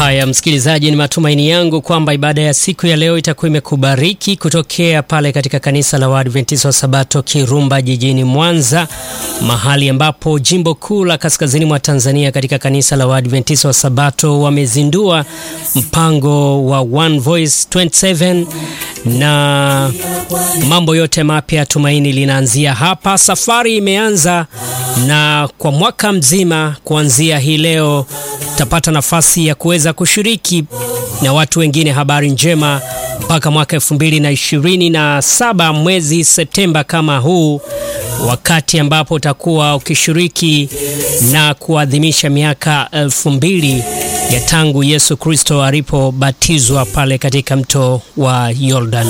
Haya, msikilizaji, ni matumaini yangu kwamba ibada ya siku ya leo itakuwa imekubariki kutokea pale katika kanisa la Waadventista wa Sabato Kirumba jijini Mwanza, mahali ambapo jimbo kuu la kaskazini mwa Tanzania katika kanisa la Waadventista wa Sabato wamezindua mpango wa One Voice 27 na mambo yote mapya, tumaini linaanzia hapa. Safari imeanza na kwa mwaka mzima kuanzia hii leo utapata nafasi ya kuweza kushiriki na watu wengine habari njema mpaka mwaka elfu mbili na ishirini na saba mwezi Septemba kama huu, wakati ambapo utakuwa ukishiriki na kuadhimisha miaka elfu mbili ya tangu Yesu Kristo alipobatizwa pale katika mto wa Yordan.